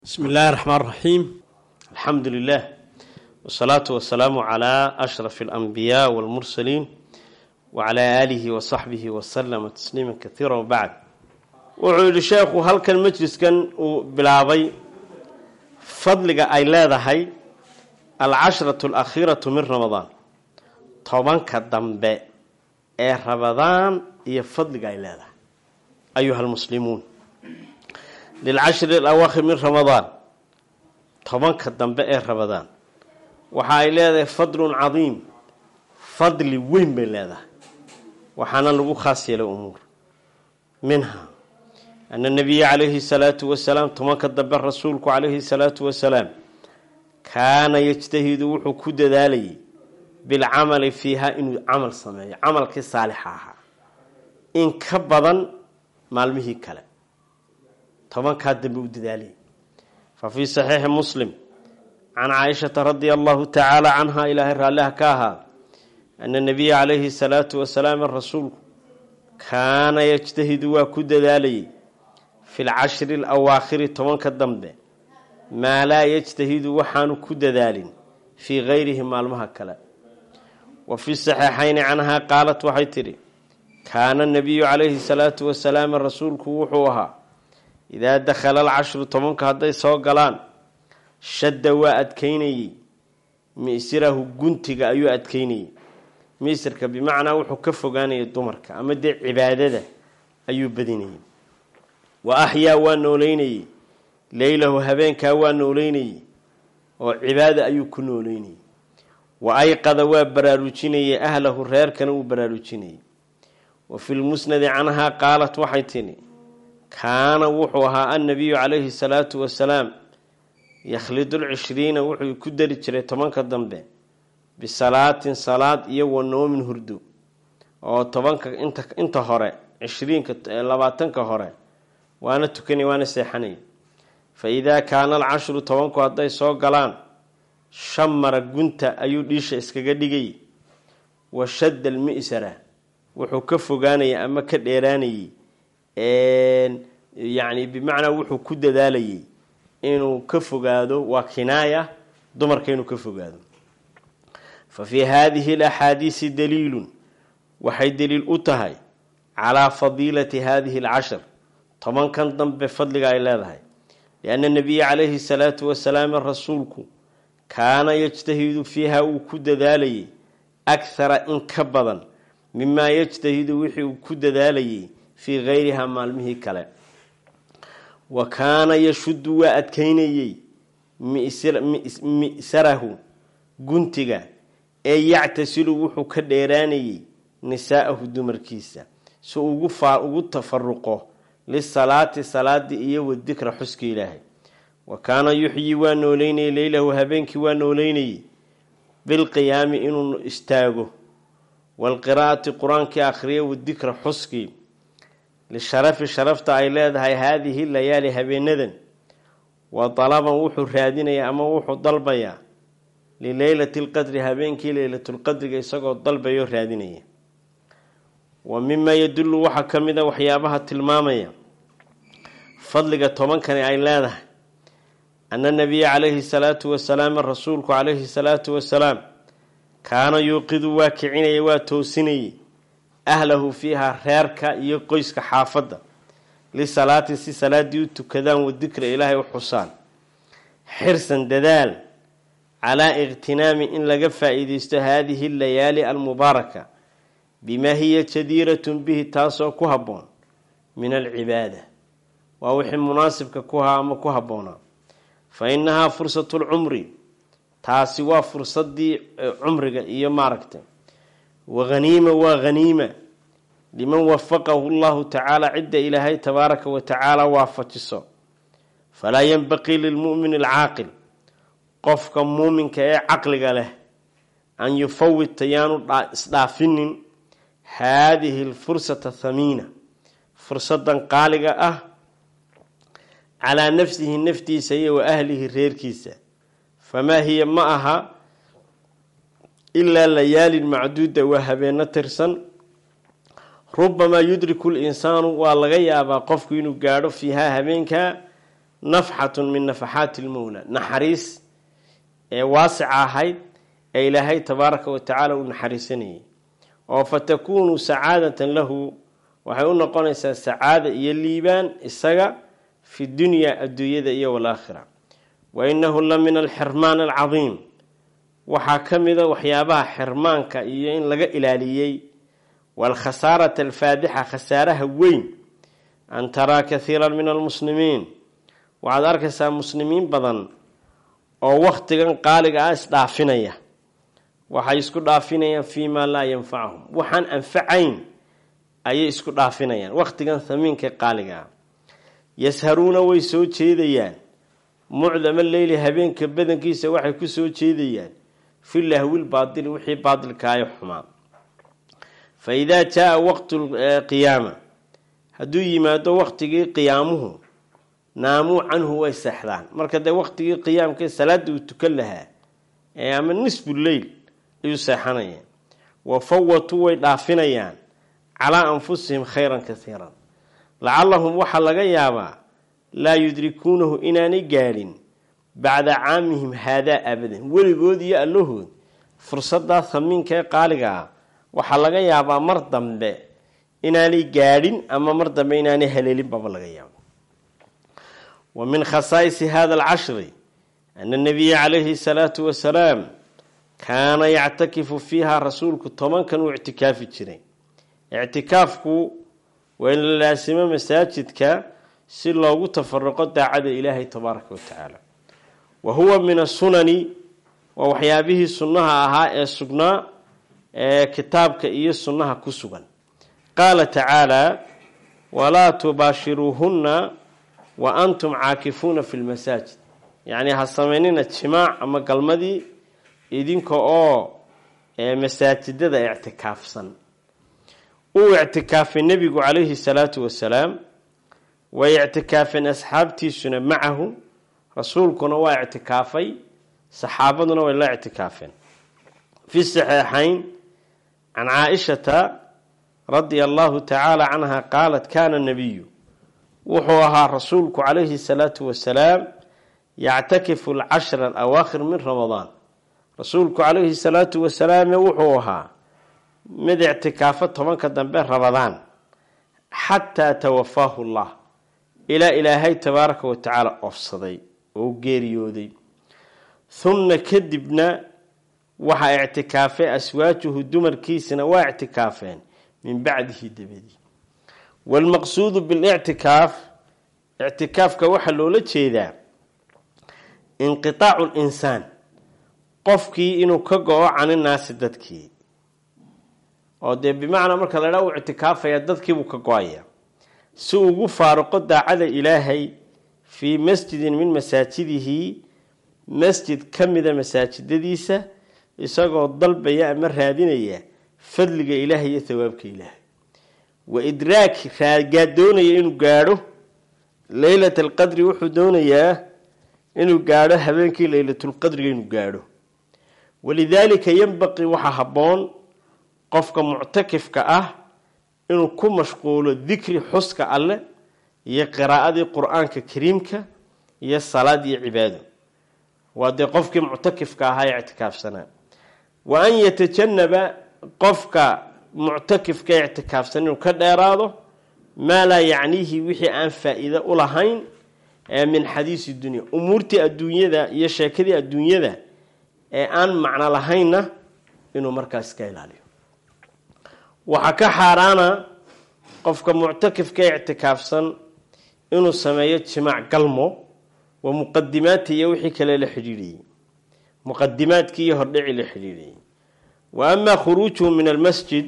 بسم الله الرحمن الرحيم الحمد لله والصلاة والسلام على أشرف الأنبياء والمرسلين وعلى آله وصحبه وسلم تسليما كثيرا وبعد وعود الشيخ هل كان مجلس كان بلابي فضلك أي لا العشرة الأخيرة من رمضان طبعا كالدنباء ee rabadaan iyo fadliga ay leedahay ayuha almuslimuun lilcashri alawaakhir min ramadaan tobanka dambe ee rabadaan waxa ay leedahay fadlun cadiim fadli weyn bay leedahay waxaana lagu khaas yeelay umuur minha ana nabiya calayhi salaatu wasalaam tobanka dambe rasuulku calayhi salaatu wasalaam kaana yajtahidu wuxuu ku dadaalayay bilcamali fiiha inuu camal sameeyo camalkii saalixa ahaa in ka badan maalmihii kale tobankaa dambe u dadaalayay fa fii saxiixi muslim can caaishata radia allahu tacaala canha ilaahay raalliha ka ahaa ana nabiya calayhi salaatu wasalaam rasuulku kaana yajtahidu waa ku dadaalayay fi lcashri alawaakhiri tobanka dambe maa laa yajtahidu waxaanu ku dadaalin fii gayrihi maalmaha kale wa fi saxiixayni canhaa qaalat waxay tidhi kaana nabiyu calayhi salaatu wasalaam rasuulku wuxuu ahaa idaa dakhala alcashru tobanka hadday soo galaan shadda waa adkeynayey misirahu guntiga ayuu adkeynayey misirka bimacnaa wuxuu ka fogaanayay dumarka ama dee cibaadada ayuu badinayey wa axyaa waa nooleynayey leylahu habeenkaa waa nooleynayey oo cibaada ayuu ku nooleynayey wa ayqada waa baraarujinayay ahlahu reerkana uu baraarujinayay wa fi lmusnadi canhaa qaalat waxay tidhi kaana wuxuu ahaa annabiyu calayhi salaatu wasalaam yakhlidu lcishriina wuxuu ku dari jiray tobanka dambe bisalaatin salaad iyo wa noomin hurdo oo tobanka inta hore cishriinka labaatanka hore waana tukanay waana seexanay fa idaa kaana alcashru tobanku hadday soo galaan shamara gunta ayuu dhiisha iskaga dhigay wa shadda almi'sara wuxuu ka fogaanayay ama ka dheeraanayey yacni bimacnaa wuxuu ku dadaalayay inuu ka fogaado waa kinaaya dumarka inuu ka fogaado fa fii haadihi alaxaadiisi daliilun waxay daliil u tahay calaa fadiilati haadihi alcashar tobankan dambe fadliga ay leedahay lianna nabiya calayhi salaatu wasalaam rasuulku kaana yajtahidu fiiha uu ku dadaalayay akhara in ka badan mimaa yajtahidu wixii uu ku dadaalayay fii gayriha maalmihii kale wa kaana yashuddu waa adkeynayey mi'sarahu guntiga ee yactasilu wuxuu ka dheeraanayey nisaa'ahu dumarkiisa si ugu tafaruqo lisalaati salaadii iyo wadikra xuska ilaahay wa kaana yuxyi waa nooleynayay leylahu habeenkii waa nooleynayay bilqiyaami inuu istaago waalqiraa'ati qur-aankii akhriya wadikra xuskii lisharafi sharafta ay leedahay haadihi layaali habeenadan wa dalaban wuxuu raadinayaa ama wuxuu dalbayaa lileylati lqadri habeenkii leylatulqadriga isagoo dalbayoo raadinaya wa mimaa yadullu waxaa ka mid a waxyaabaha tilmaamaya fadliga tobankani ay leedahay ana nabiya calayhi salaatu wasalaam rasuulku calayhi salaatu wasalaam kaana yuuqidu waa kicinaya waa toosinayay ahlahu fiiha reerka iyo qoyska xaafadda lisalaati si salaadii u tukadaan wa dikra ilaahay u xusaan xirsan dadaal calaa iqhtinaami in laga faa-iideysto haadihi layaali almubaaraka bimaa hiya jadiiratun bihi taasoo ku habboon min alcibaada waa wixii munaasibka ku haa ama ku habboonaa fa innahaa fursatu lcumri taasi waa fursadii cumriga iyo maaragtay wa haniima waa haniima liman wafaqahu llahu tacaala cidda ilaahay tabaaraka wa tacaala waafajiso falaa yanbaqii lilmu'mini alcaaqil qofka muuminka ee caqliga leh an yufawita yaanu isdhaafinin haadihi alfursata thamiina fursadan qaaliga ah calaa nafsihi naftiisa iyo wa ahlihi reerkiisa famaa hiya ma aha ilaa layaalin macduuda waa habeeno tirsan rubamaa yudriku linsaanu waa laga yaabaa qofku inuu gaadho fiihaa habeenkaa nafxatun min nafaxaati lmowla naxariis ee waasica ahayd ee ilaahay tabaaraka wa tacaala uu naxariisanayay oo fa takuunu sacaadatan lahu waxay u noqonaysaa sacaada iyo liibaan isaga fi dunyaa adduunyada iyo walaakhira wa innahu la min alxirmaan alcadiim waxaa ka mida waxyaabaha xirmaanka iyo in laga ilaaliyey waalkhasaarata alfaadixa khasaaraha weyn an taraa kathiiran min almuslimiin waxaad arkaysaa muslimiin badan oo wakhtigan qaaliga ah isdhaafinaya waxay isku dhaafinayaan fii maa laa yanfacahum waxaan anfacayn ayay isku dhaafinayaan wakhtigan hamiinka qaaliga ah yasharuuna way soo jeedayaan mucdama leyli habeenka badankiisa waxay ku soo jeedayaan fi lahwil baadili wixii baadilkaayo xumaa fa idaa jaa waqtu qiyaama hadduu yimaado waqtigii qiyaamuhu naamuu canhu way seexdaan marka dee waqtigii qiyaamka salaada uu tukan lahaa ee ama nisfu leyl ayuu seexanayaan wa fawatuu way dhaafinayaan calaa anfusihim khayran kasiiran lacallahum waxaa laga yaabaa laa yudrikuunahu inaanay gaadhin bacda caamihim haadaa abadan weligood iyo allahood fursadaa hamiinka ee qaaliga ah waxaa laga yaabaa mar dambe inaanay gaadhin ama mar dambe inaanay haleelinbaba laga yaabo wa min khasaa'isi hada alcashri ana nabiya calayhi salaatu wasalaam kaana yactakifu fiiha rasuulku tobankan uu ictikaafi jiray ictikaafku waa in la laasimo masaajidka si loogu tafaruqo daacada ilaahay tabaaraka wa tacaala wa huwa min asunani waa waxyaabihii sunnaha ahaa ee sugnaa ee kitaabka iyo sunnaha ku sugan qaala tacaala walaa tubaashiruuhunna wa antum caakifuuna fi lmasaajid yacnii ha samaynina jimaac ama galmadii idinka oo masaajidada ictikaafsan uu ictikaafay nebigu calayhi salaatu wasalaam way ictikaafeen asxaabtiisuna macahu rasuulkuna waa ictikaafay saxaabaduna way la ictikaafeen fi saxeexayn can caaishata radia allahu tacaala canha qaalat kaana nabiyu wuxuu ahaa rasuulku calayhi salaatu wasalaam yactakifu alcashra alawaakhir min ramadaan rasuulku calayhi salaatu wasalaam wuxuu ahaa mid ictikaafo tobanka dambe ramadaan xataa tawafaahu llah ilaa ilaahay tabaaraka wa tacaala oofsaday oo geeriyooday humna kadibna waxaa ictikaafay aswaajuhu dumarkiisana waa ictikaafeen min bacdihi dabadii waalmaqsuudu bilictikaaf ictikaafka waxaa loola jeedaa inqitaacu linsaan qofkii inuu ka go-o caninaasi dadkii oo dee bimacnaa marka la dhaa uu ictikaafaya dadkiibuu ka go-aya si ugu faaruqo daacada ilaahay fii masjidin min masaajidihi masjid ka mida masaajidadiisa isagoo dalbaya ama raadinaya fadliga ilaahay iyo thawaabka ilaahay wa idraaki raagaa doonaya inuu gaadho leylat alqadri wuxuu doonayaa inuu gaadho habeenkii leylatulqadriga inuu gaadho walidaalika yanbaqii waxaa habboon qofka muctakifka ah inuu ku mashquulo dikri xuska alleh iyo qiraa'adii qur-aanka kariimka iyo salaad iyo cibaado waa dee qofkii muctakifka ahaa ee ictikaafsanaa wa an yatajanaba qofka muctakifka ee ictikaafsan inuu ka dheeraado maa laa yacniihi wixii aan faa-iido u lahayn ee min xadiisi dunya umuurtii adduunyada iyo sheekadii adduunyada ee aan macno lahaynna inuu markaas ka ilaaliyo waxaa ka xaaraana qofka muctakifka ee ictikaafsan inuu sameeyo jimaac galmo wa muqadimaadtii iyo wixii kale la xidhiidhayey muqadimaadkii iyo hordhicii la xidhiidhayey wa amaa khuruujuhu min almasjid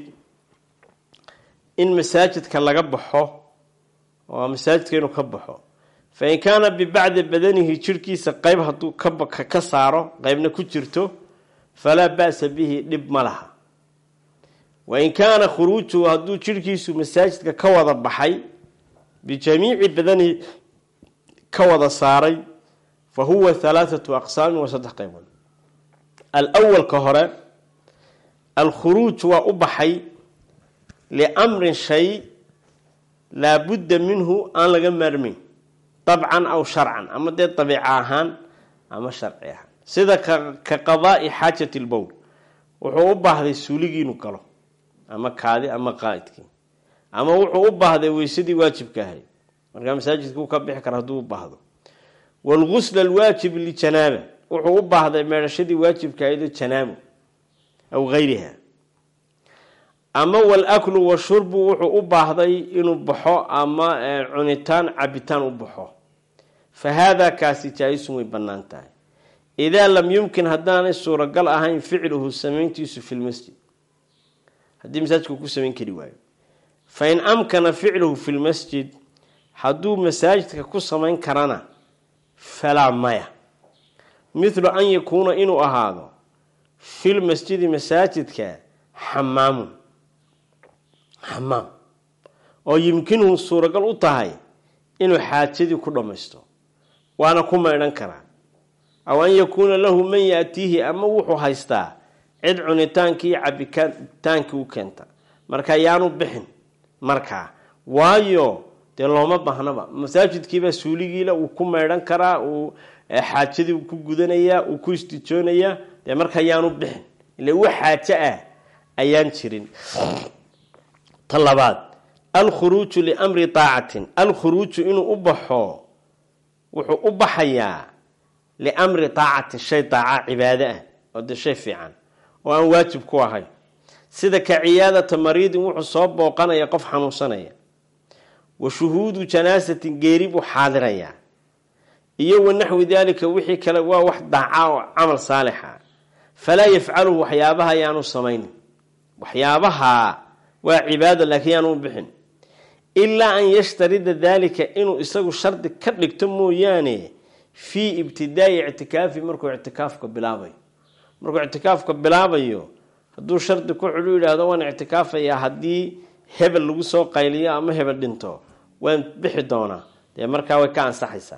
in masaajidka laga baxo oo masaajidka inuu ka baxo fa in kaana bibacdi badanihi jirhkiisa qeyb hadduu ka saaro qeybna ku jirto falaa ba'sa bihi dhib ma laha wa in kaana khuruujuhu hadduu jirhkiisu masaajidka ka wada baxay bijamiici badanihi ka wada saaray fa huwa halaathatu aqsaamin waa saddex qaybood alawalka hore alkhuruuj waa u baxay liamrin shay laabudda minhu aan laga maarmayn dabcan aw sharcan ama dee dabiica ahaan ama sharci ahaan sida ka qadaai xaajati lbowl wuxuu u baahday suuligii inuu galo ama kaadi ama qaa'idkii ama wuxuu u baahday weysadii waajibka ahayd markaa masaajidka uu ka bixi kara hadduu u baahdo waalgusl alwaajib lijanaaba wuxuu u baahday meedhashadii waajibka ahayd janaabo aw gayriha ama walaklu washurbu wuxuu u baahday inuu baxo ama cunitaan cabitaan u baxo fa haadaa kaasi jaa-isun way bannaan tahay idaa lam yumkin haddaanay suuragal ahayn ficluhu samayntiisu fi lmasjid haddii masaajidku ku samayn kari waayo fa in amkana ficluhu fi lmasjid hadduu masaajidka ku samayn karana falaa maya mithlu an yakuuna inuu ahaado fil masjidi masaajidka xamaamun xamaam oo yimkinuhu suuragal u tahay inuu xaajadii ku dhammaysto waana ku maydhan karaa aw an yakuuna lahu man yaatiihi ama wuxuu haystaa cid cunitaankii iyo cabitaankii u keenta marka yaanu bixin markaa waayo dee looma baahnaba masaajidkiibaa suuligiila uu ku maydhan karaa uu xaajadii ku gudanayaa uu ku istijoonayaa dee markaa yaanu bixin ila wax xaajo ah ayaan jirin ta labaad alkhuruuju liamri taacatin alkhuruuju inuu u baxo wuxuu u baxayaa liamri taacatin shay daaca cibaado ah oo dee shay fiican oo aan waajib ku ahayn sida ka ciyaadata mariidin wuxuu soo booqanaya qof xanuunsanaya wa shuhuudu janaasatin geeri buu xaadirayaa iyo wa naxwi daalika wixii kale waa wax daaca oo camal saalixa falaa yafcaluhu waxyaabaha yaanu samaynin waxyaabaha waa cibaado laakiin yaanu u bixin ilaa an yashtarida daalika inuu isagu shardi ka dhigto mooyaane fii ibtidaai ictikaafi markuu ictikaafka bilaabayo markuu ictikaafka bilaabayo hadduu shardi ku xidhu yidhaahdo waan ictikaafayaa haddii hebel lagu soo qayliyo ama hebel dhinto waan bixi doonaa dee markaa way ka ansaxaysaa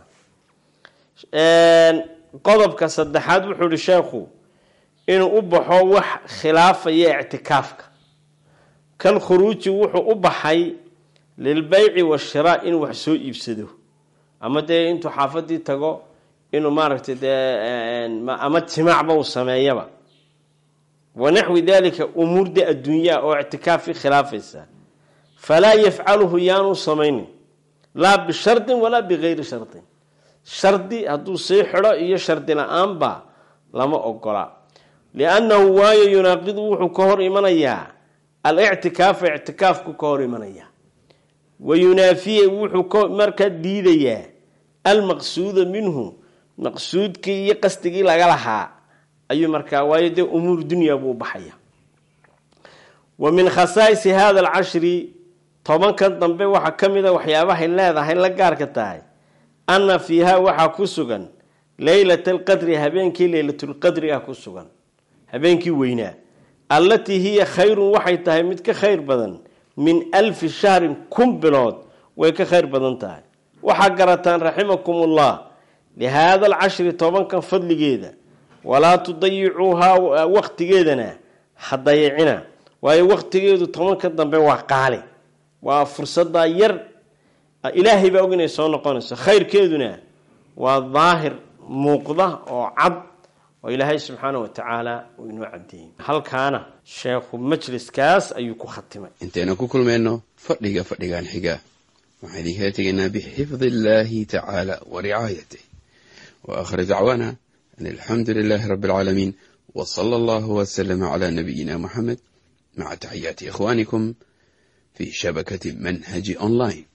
qodobka saddexaad wuxuu ihi sheekhu inuu u baxo wax khilaafaya ictikaafka kal khuruuji wuxuu u baxay lilbeyci washiraa inuu wax soo iibsado ama dee intuu xaafadii tago inuu maaragtay dee ama jimacba uu sameeyaba wanaxwi dalika umuurde adduunyaa oo ictikaafkii khilaafaysa falaa yafcaluhu yaanu samaynin laa bishardin walaa bigayri shardin shardi hadduu sii xidho iyo shardi la-aanba lama ogola liannahu waayo yunaaqidu wuxuu ka hor imanayaa alictikaafa ictikaafku ka hor imanaya wa yunaafiya wuxuu markaa diidayaa almaqsuuda minhu maqsuudkii iyo qasdigii laga lahaa ayuu markaa waayo dee umuur dunya buu baxaya wa min khasaa'isi hada alcashri tobankan dambe waxaa ka mid a waxyaabahay leedahay la gaarka tahay anna fiiha waxaa ku sugan leylata alqadri habeenkii leylatulqadri ah ku sugan habeenkii weynaa allatii hiya khayrun waxay tahay mid ka khayr badan min alfi shahrin kun bilood way ka khayr badan tahay waxaa garataan raximakumullah lihaada alcashri tobankan fadligeeda walaa tudayicuuhaa waqtigeedana ha dayicina waayo waqtigeedu tobanka dambe waa qaali waa fursadaa yar ilaahay baa og inay soo noqonayso khayrkeeduna waa daahir muuqda oo cad oo ilaahay subxaana wa tacaala uu inoo cadeeyey halkaana sheekhu majliskaas ayuu ku khatimay intaynu ku kulmayno fadhiga fadhigan xiga waxaan idinkala tegaynaa bixifdi illaahi tacaala wa ricaayatih wa aakhir dacwaana an alxamdu lilaahi rabbi alcaalamiin wa sala allahu wasalama calaa nabiyina moxamed maca taxiyaati ikhwaanikum fi shabakati manhaji online